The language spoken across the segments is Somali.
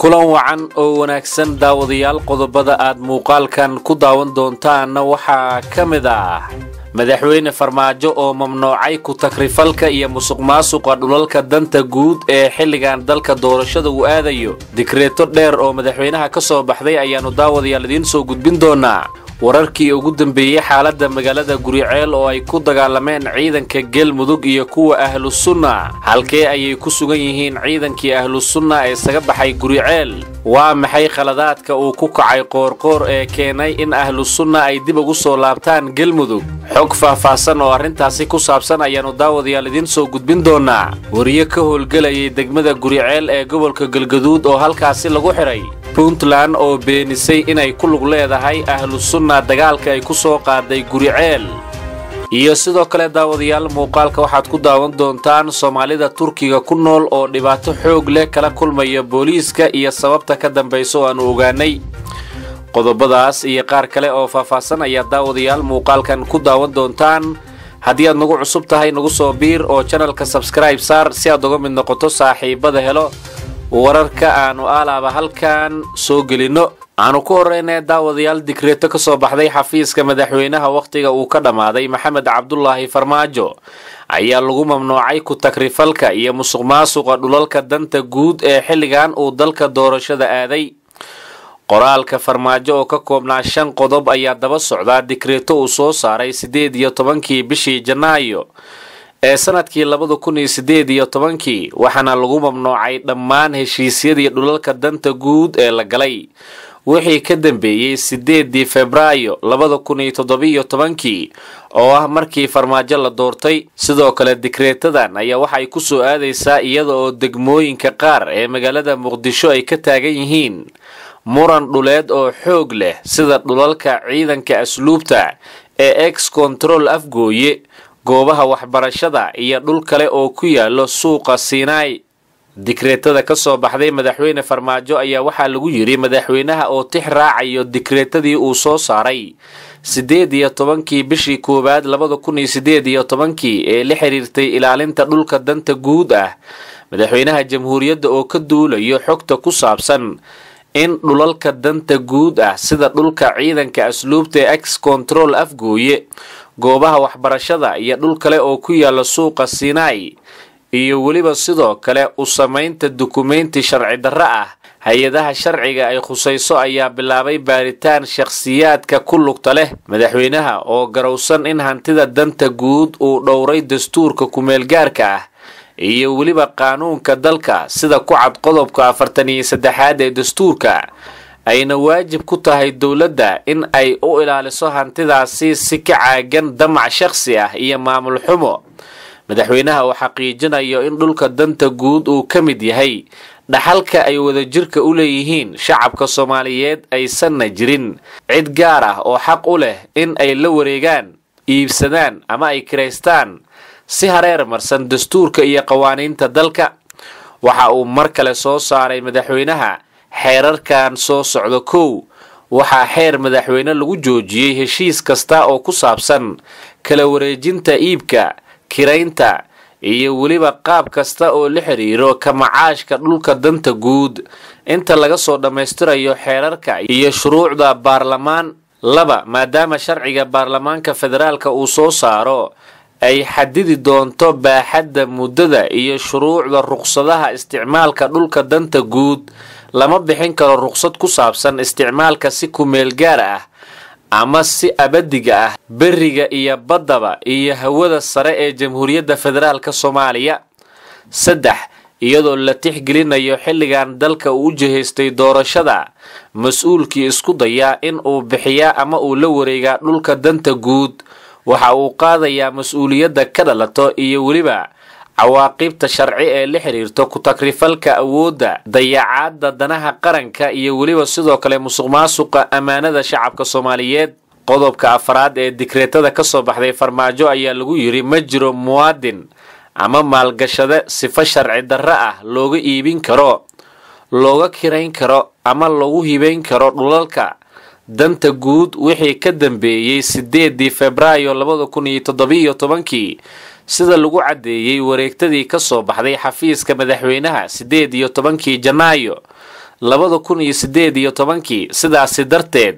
kulan wacan oo wanaagsan daawadayaal qodobada aad muuqaalkan ku daawan doontaanna waxaa ka mid ah madaxweyne farmaajo oo mamnuucay ku-takrifalka iyo musuqmaasuqa dhulalka danta guud ee xilligan dalka doorashada uu aadayo dikreeto dheer oo madaxweynaha ka soo baxday ayaannu daawadayaal idiin soo gudbin doonaa wararkii ugu dambeeyey xaaladda magaalada guriceel oo ay ku dagaalameen ciidanka galmudug iyo kuwa ahlu sunna halkee ayay ku sugan yihiin ciidankii ahlu sunna ee isaga baxay guriceel waa maxay khaladaadka uu ku kacay qoorqoor ee keenay in ahlu sunna ay dib ugu soo laabtaan galmudug xog faahfaahsan oo arrintaasi ku saabsan ayaannu daawadayaal idiin soo gudbin doonaa wariyo ka howlgelayay degmada guriceel ee gobolka galgaduud oo halkaasi lagu xidhay puntland oo beenisay inay ku lug leedahay ahlu sunna dagaalka ay ku soo qaaday guriceel iyo sidoo kale daawadayaal muuqaalka waxaad ku daawan doontaan soomaalida turkiga ku nool oo dhibaato xoog leh kala kulmaya booliiska iyo sababta ka dambaysa oo aanu ogaanay qodobadaas iyo qaar kale oo faahfaahsan ayaa daawadayaal muuqaalkan ku daawan doontaan haddii aad nagu cusub tahay nagu soo biir oo janalka sabskribe saar si aad uga mid noqoto saaxiibada helo wararka aanu aalaaba halkan soo gelinno aanu ku horreynay daawadayaal dikreeto ka soo baxday xafiiska madaxweynaha wakhtiga uu ka dhammaaday maxamed cabdulaahi farmaajo ayaa lagu mamnuucay ku-takrifalka iyo musuqmaasuqa dhulalka danta guud ee xilligan uu dalka doorashada aaday qoraalka farmaajo oo ka koobnaa shan qodob ayaa daba socdaa dikreeto uu soo saaray siddeed iyo tobankii bishii janaayo ee sanadkii labada kun iyo siddeed iyo tobankii waxaana lagu mamnuucay dhammaan heshiisyadii dhulalka danta guud ee la galay wixii ka dambeeyey siddeedii febraayo labada kun iyo toddobiyo tobankii oo ah markii farmaajo la doortay sidoo kale dikreetadan ayaa waxay ku soo aadaysaa iyada oo degmooyinka qaar ee magaalada muqdisho ay ka taagan yihiin muran dhuleed oo xoog leh sida dhulalka ciidanka asluubta ee ex control afgooye goobaha waxbarashada iyo dhul kale oo ku yaalo suuqa siinaai dikreetada ka soo baxday madaxweyne farmaajo ayaa waxaa lagu yidhi madaxweynaha oo tix raacayo dikreetadii uu soo saaray siddeed iyo tobankii bishii koowaad labada kun iyo siddeed iyo tobankii ee la xiriirtay ilaalinta dhulka danta guud ah madaxweynaha jamhuuriyadda oo ka duulayo xogta ku saabsan in dhulalka danta guud ah sida dhulka ciidanka asluubta ee ex control afgooye goobaha waxbarashada iyo dhul kale oo ku yaala suuqa sinai iyo weliba sidoo kale u samaynta dukumenti sharci darro ah hay-adaha sharciga ay khusayso ayaa bilaabay baaritaan shakhsiyaadka ku lugta leh madaxweynaha oo garowsan in hantida danta guud uu dhowray dastuurka kumeelgaarka ah iyo weliba qaanuunka dalka sida ku cad qodobka afartan iyo saddexaad ee dastuurka ayna waajib ku tahay dowladda in ay u ilaaliso hantidaasi si ka caagan damac shakhsi ah iyo maamul xumo madaxweynaha oo xaqiijinayo in dhulka danta guud uu ka mid yahay dhaxalka ay wadajirka u leeyihiin shacabka soomaaliyeed aysanna jirin cid gaar ah oo xaq u leh in ay la wareegaan iibsadaan ama ay kiraystaan si hareer marsan dastuurka iyo qawaaniinta dalka waxa uu mar kale soo saaray madaxweynaha xeerarkan soo socda kow waxaa xeer madaxweyne lagu joojiyey heshiis kasta oo ku saabsan kala wareejinta iibka kiraynta iyo weliba qaab kasta oo la xiriiro ka macaashka dhulka danta guud inta laga soo dhammaystirayo xeerarka iyo shuruucda baarlamaan laba maadaama sharciga baarlamaanka federaalka uu soo saaro ay xadidi doonto baaxadda muddada iyo shuruucda ruqsadaha isticmaalka dhulka danta guud lama bixin karo ruqsad ku saabsan isticmaalka si kumeel gaar ah ama si abadiga ah beriga iyo baddaba iyo hawada sare ee jamhuuriyadda federaalka soomaaliya saddex iyadoo la tixgelinayo xilligan dalka uu u jihaystay doorashada mas-uulkii isku dayaa in uu bixiyaa ama uu la wareegaa dhulka danta guud waxa uu qaadayaa mas-uuliyadda ka dhalato iyo weliba cawaaqibta sharci ee la xiriirto ku-takrifalka awoodda dayacaadda danaha qaranka iyo weliba sidoo kale musuqmaasuqa ammaanada shacabka soomaaliyeed qodobka afraad ee dikreetada ka soo baxday farmaajo ayaa lagu yidhi ma jiro muwaadin ama maalgashade sifo sharci darro ah looga iibin karo looga kirayn karo ama lagu hibayn karo dhulalka danta guud wixii ka dambeeyey siddeedii febraayo labada kun iyo toddobiyo tobankii sida lagu caddeeyey wareegtadii ka soo baxday xafiiska madaxweynaha siddeed iyo tobankii janaayo labada kun iyo siddeed iyo tobankii sidaasi darteed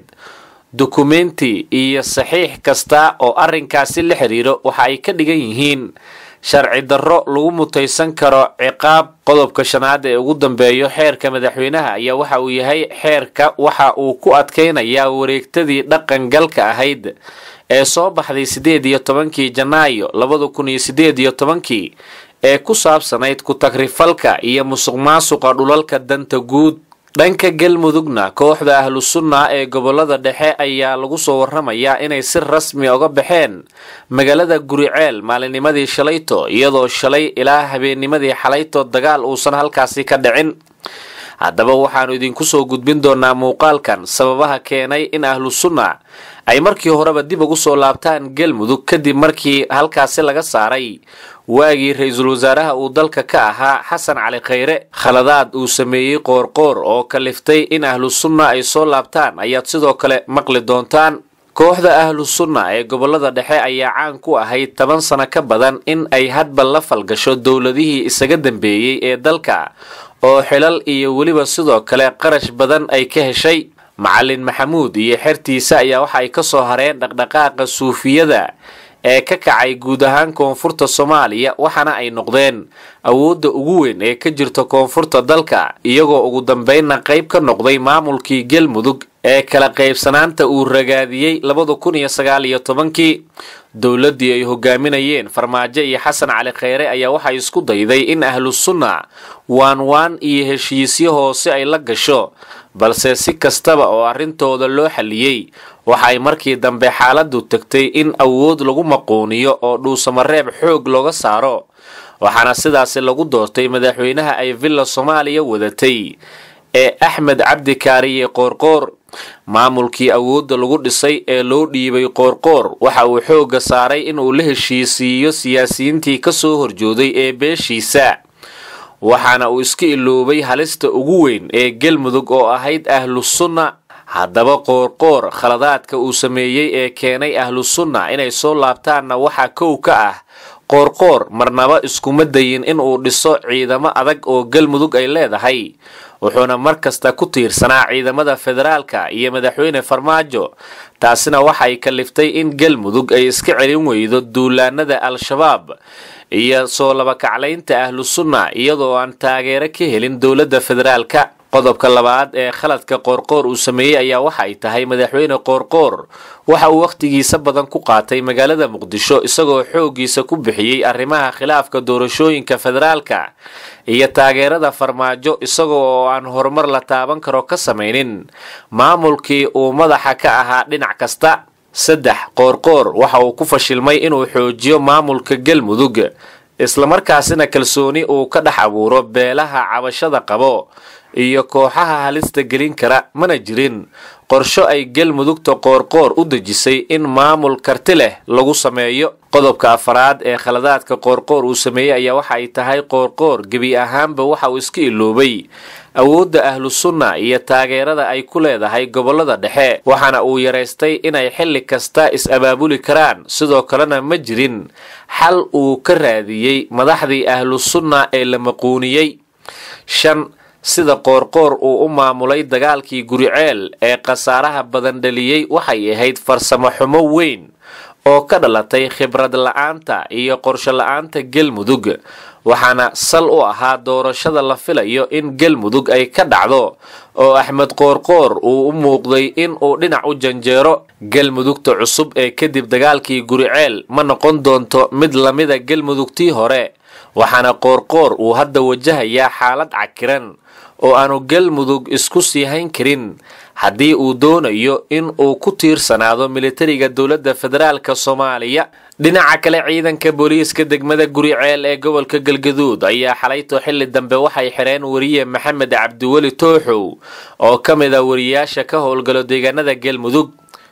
dukumenti iyo saxiix kasta oo arrinkaasi la xiriiro waxa ay ka dhigan yihiin sharci darro lagu mutaysan karo ciqaab qodobka shanaad ee ugu dambeeyo xeerka madaxweynaha ayaa waxa uu yahay xeerka waxa uu ku adkaynayaa wareegtadii dhaqangalka ahayd ee soo baxday siddeed iyo tobankii janaayo labada kun iyo siddeed iyo tobankii ee ku saabsanayd ku-tagrifalka iyo musuq maasuqa dhulalka danta guud dhanka galmudugna kooxda ahlu sunna ee gobolada dhexe ayaa lagu soo waramayaa inay si rasmi uga baxeen magaalada guriceel maalinimadii shalayto iyadoo shalay ilaa habeennimadii xalayto dagaal uusan halkaasi ka dhicin haddaba waxaannu idinku soo gudbin doonaa muuqaalkan sababaha keenay in ahlu sunna ay markii horeba dib ugu soo laabtaan galmudug kadib markii halkaasi laga saaray waagii ra-iisul wasaaraha uu dalka ka ahaa xasan cali khayre khaladaad uu sameeyey qoorqoor oo kaliftay in ahlu sunna ay soo laabtaan ayaad sidoo kale maqli doontaan kooxda ahlu sunna ee gobolada dhexe ayaa caan ku ahayd toban sano ka badan in ay hadba la falgasho dowladihii isaga dambeeyey ee dalka oo xilal iyo weliba sidoo kale qarash badan ay ka heshay macalin maxamuud iyo xertiisa ayaa waxa ay ka soo hareen dhaqdhaqaaqa suufiyada ee ka kacay guud ahaan koonfurta soomaaliya waxaana ay noqdeen awoodda ugu weyn ee ka jirta koonfurta dalka iyagoo ugu dambeynna qayb ka noqday maamulkii galmudug ee kala qaybsanaanta uu ragaadiyey labada kun iyo sagaal iyo tobankii dowladdii ay hogaaminayeen farmaajo iyo xasan cali khayre ayaa waxay isku dayday in ahlu sunna waan waan iyo heshiisyo hoose ay la gasho balse si kastaba oo arrintooda loo xalliyey waxay markii dambe xaaladdu tagtay in awood lagu maquuniyo oo dhuusamareeb xoog looga saaro waxaana sidaasi lagu doortay madaxweynaha ay villa soomaaliya wadatay ee axmed cabdi kaariye qoorqoor maamulkii awoodda lagu dhisay ee loo dhiibay qoorqoor waxa uu xoogga saaray inuu la heshiisiiyo siyaasiyiintii ka soo horjooday ee beeshiisa waxaana uu iska iloobay halista ugu weyn ee galmudug oo ahayd ahlu sunna haddaba qoorqoor khaladaadka uu sameeyey ee keenay ahlu sunna inay soo laabtaanna waxaa kow ka ah qoorqoor marnaba iskuma dayin inuu dhiso ciidamo adag oo galmudug ay leedahay wuxuuna mar kasta ku tiirsanaa ciidamada federaalka iyo madaxweyne farmaajo taasina waxay kaliftay in galmudug ay iska celin weydo duulaanada al-shabaab iyo soo labakaclaynta ahlu sunna iyadoo aan taageero ka helin dowladda federaalka qodobka labaad ee khaladka qoorqoor uu sameeyey ayaa waxa ay tahay madaxweyne qoorqoor waxa uu wakhtigiisa badan ku qaatay magaalada muqdisho isagoo xooggiisa ku bixiyey arrimaha khilaafka doorashooyinka federaalka iyo taageerada farmaajo isaga oo aan horumar la taaban karo ka samaynin maamulkii uu madaxa ka ahaa dhinac kasta saddex qoorqoor waxa uu ku fashilmay inuu xoojiyo maamulka galmudug islamarkaasina kalsooni uu ka dhex abuuro beelaha cabashada qabo iyo kooxaha halista gelin kara mana jirin qorsho ay galmudugta qoorqoor u dejisay in maamul karti leh lagu sameeyo qodobka afaraad ee khaladaadka qoorqoor uu sameeyey ayaa waxa ay tahay qoorqoor gebi ahaanba waxa uu iska iloobay awoodda ahlu sunna iyo taageerada ay ku leedahay gobolada dhexe waxaana uu yaraystay inay xilli kasta is-abaabuli karaan sidoo kalena ma jirin xal uu ka raadiyey madaxdii ahlu sunna ee la maquuniyey shan sida qoorqoor uu u maamulay dagaalkii guriceel ee khasaaraha badan dhaliyey waxay ahayd farsamo xumo weyn oo ka dhalatay khibrad la-aanta iyo qorsho la-aanta galmudug waxaana sal u ahaa doorashada la filayo in galmudug ay ka dhacdo oo axmed qoorqoor uu u muuqday in uu dhinac u janjeero galmudugta cusub ee kadib dagaalkii guriceel ma noqon doonto mid lamida galmudugtii hore waxaana qoorqoor uu hadda wajahayaa xaalad cakiran oo aanu galmudug isku sii hayn karin haddii uu doonayo in uu ku tiirsanaado militariga dowladda federaalka soomaaliya dhinaca kale ciidanka booliiska degmada guriceel ee gobolka galgaduud ayaa xalayto xilli dambe waxay xireen wariye maxamed cabdiweli tooxow oo ka mid a wariyaasha ka howlgalo deegaanada galmudug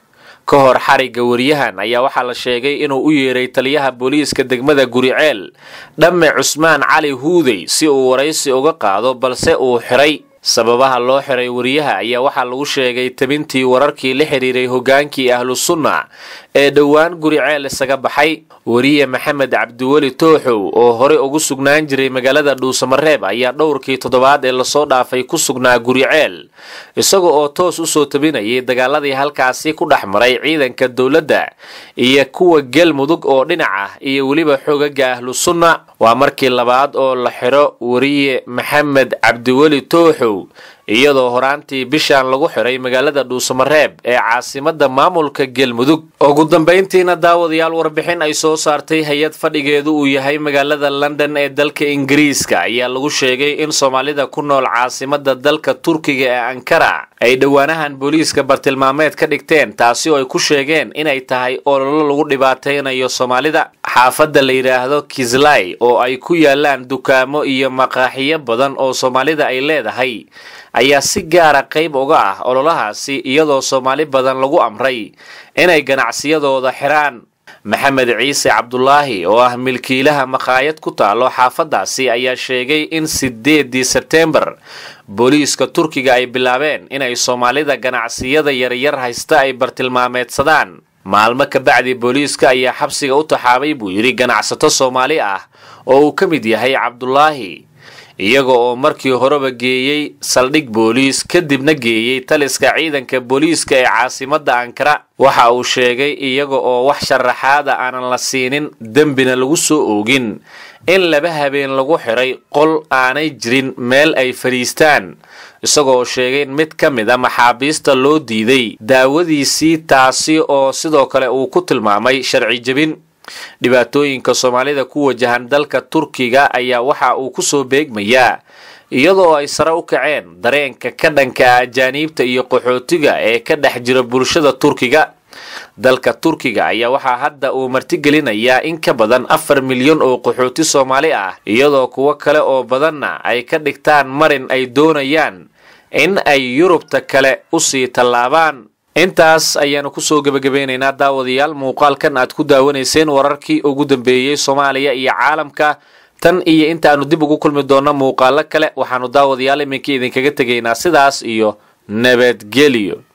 ka hor xarigga wariyahan ayaa waxaa la sheegay inuu u yeeray taliyaha booliiska degmada guriceel dhamme cusmaan cali huudey si uu waraysi uga qaado balse uu xiray sababaha loo xiray wariyaha ayaa waxaa lagu sheegay tabintii wararkii la xidhiiray hogaankii ahlu sunna ee dhowaan guriceel isaga baxay weriye maxamed cabdiweli tooxow oo horey ugu sugnaan jiray magaalada dhuusamareeb ayaa dhowrkii toddobaad ee lasoo dhaafay ku sugnaa guriceel isaga oo toos usoo tabinayay dagaaladii halkaasi ku dhex maray ciidanka dowladda iyo kuwa galmudug oo dhinac ah iyo weliba xogaga ahlu sunna waa markii labaad oo la xidho weriye maxamed cabdiweli tooxow iyadoo horaantii bishan lagu xiray magaalada dhuusamareeb ee caasimada maamulka galmudug ugu dambayntiina daawadayaal warbixin ay soo saartay hay-ad fadhigeedu uu yahay magaalada london ee dalka ingiriiska ayaa lagu sheegay in soomaalida ku nool caasimada dalka turkiga ee ankara ay dhowaanahan booliiska bartilmaameed ka dhigteen taasi oo ay ku sheegeen inay tahay ololo lagu dhibaataynayo soomaalida xaafadda la yidhaahdo kislay oo ay ku yaalaan dukaamo iyo maqaaxiyo badan oo soomaalida ay leedahay ayaa si gaara qayb uga ah ololahaasi iyadoo soomaali badan lagu amray inay ganacsiyadooda xiraan maxamed ciise cabdulaahi oo ah milkiilaha makhaayad ku taalo xaafaddaasi ayaa sheegay in sideedii sebteembar booliiska turkiga ay bilaabeen inay soomaalida ganacsiyada yaryar haysta ay bartilmaameedsadaan maalmo kabacdi booliiska ayaa xabsiga u taxaabay buu yidhi ganacsato soomaali ah oo uu ka mid yahay cabdulaahi iyaga oo markii horeba geeyey saldhig booliis kadibna geeyey taliska ciidanka booliiska ee caasimada ankara waxa uu sheegay iyaga oo wax sharaxaada aanan la siinin dembina lagu soo oogin in laba habeen lagu xiray qol aanay jirin meel ay fadhiistaan isagoo sheegay in mid ka mid a maxaabiista loo diiday daawadiisii taasi oo sidoo kale uu ku tilmaamay sharci jebin dhibaatooyinka soomaalida ku wajahan dalka turkiga ayaa waxa uu kusoo beegmayaa iyadoo ay sare u kaceen dareenka ka dhanka ajaaniibta iyo qaxootiga ee ka dhex jira bulshada turkiga dalka turkiga ayaa waxaa hadda uu martigelinayaa in ka badan afar milyan oo qaxooti soomaali ah iyadoo kuwo kale oo badanna ay ka dhigtaan marin ay doonayaan in ay yurubta kale usii tallaabaan intaas ayaanu kusoo gebagabeynaynaa daawadayaal muuqaalkan aad ku daawanayseen wararkii ugu dambeeyey soomaaliya iyo caalamka tan iyo intaanu dib ugu kulmi doonno muuqaalo kale waxaanu daawadayaal iminka idinkaga tegaynaa sidaas iyo nabadgelyo